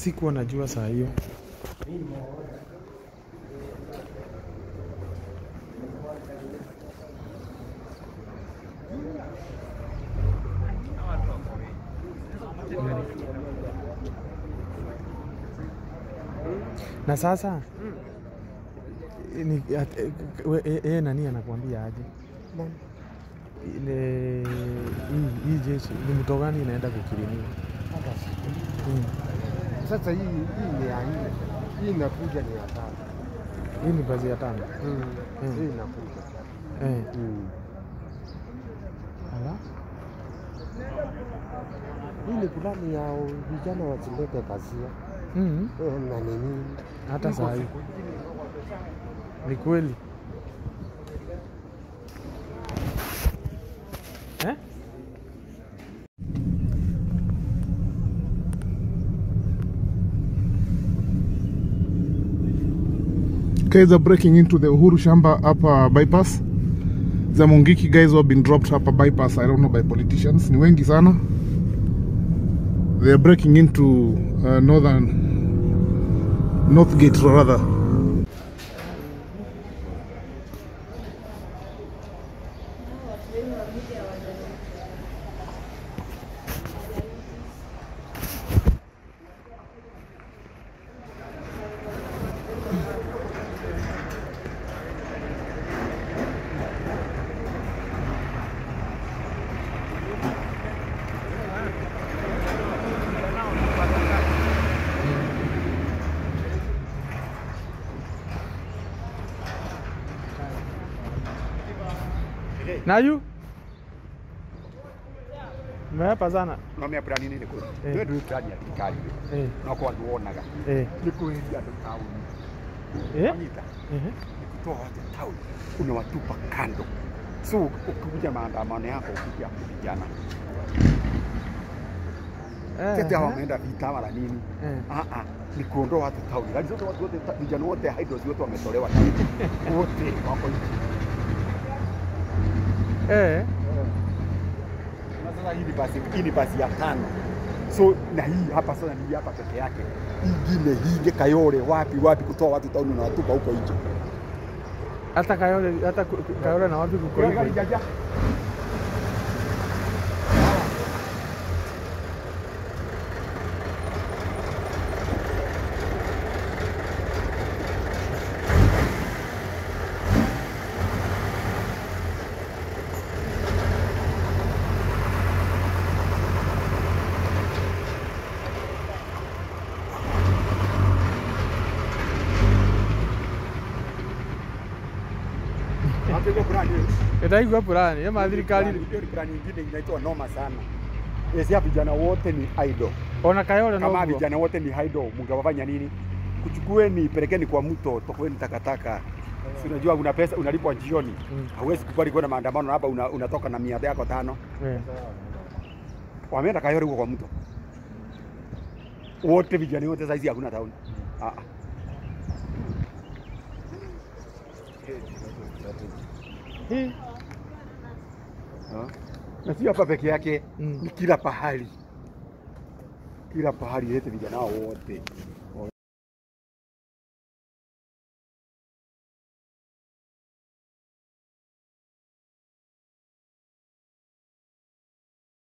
sikuwa najua saa hiyo. Na sasa ni, at, we, e, e, nani anakuambia aje? Ile hii hii jeshi ni mto gani inaenda kukirimiwa? Hata siku. Mm. Sasa hii hii ni ya nne. Hii inakuja ni ya tano. Hii ni bazi ya tano. Mm. Mm. Hii inakuja. Eh. Mm. Ala. Hii ni fulani ya vijana wasilete kasia Mm. Eh, na nini. Hata saa hii ni kweli eh? Guys are breaking into the Uhuru Shamba upper bypass. The Mungiki guys who have been dropped upper bypass, I don't know by politicians. Ni wengi sana. They are breaking into uh, northern Northgate rather. Nayu meapa sana nomia plani nini kuri Eh. ndio ndio plani ya thirikari eh, no kwa nduonaga eh, ni kuhĩria andũ taũni eh, anyita eh, ni kutoa watu taũni unawatupa kando so ukikuja maandamano yako ukija vijana eh, tete hawa eh, wameenda vita wala nini eh. ah ah ni kuondoa watu tauni lakini zote watu wote vijana wote hydros wote wametolewa tauni wote wako nje Eh, na sasa hii ni basi hii ni basi ya tano so na hii hapa sasa ni hapa peke yake ingine hii Kayole wapi wapi kutoa watu tauni na watupa huko nje hata Kayole hata ku- ku- Kayole na wapi kuko Kuna gari hivyo. jaja Hapo brand Itaigua purani ema thirikari Hiyo ni brand nyingine inaitwa noma sana. Esi vijana wote ni idol. ona Kayole Kama no vijana wote ni idol, mngewafanya nini? Kuchukueni pelekeni kwa mto, tokueni takataka. Si unajua una pesa unalipwa jioni. Mm. Hauwezi kubali kwenda maandamano hapa una, unatoka na mia yako tano. eh. Wameenda Kayole huko kwa mto. Wote vijana wote saizi hakuna tauni. Ah. ah. Hii. Ah. Na sio hapa peke yake, Mm. ni kila pahali, kila pahali lete vijana hao wote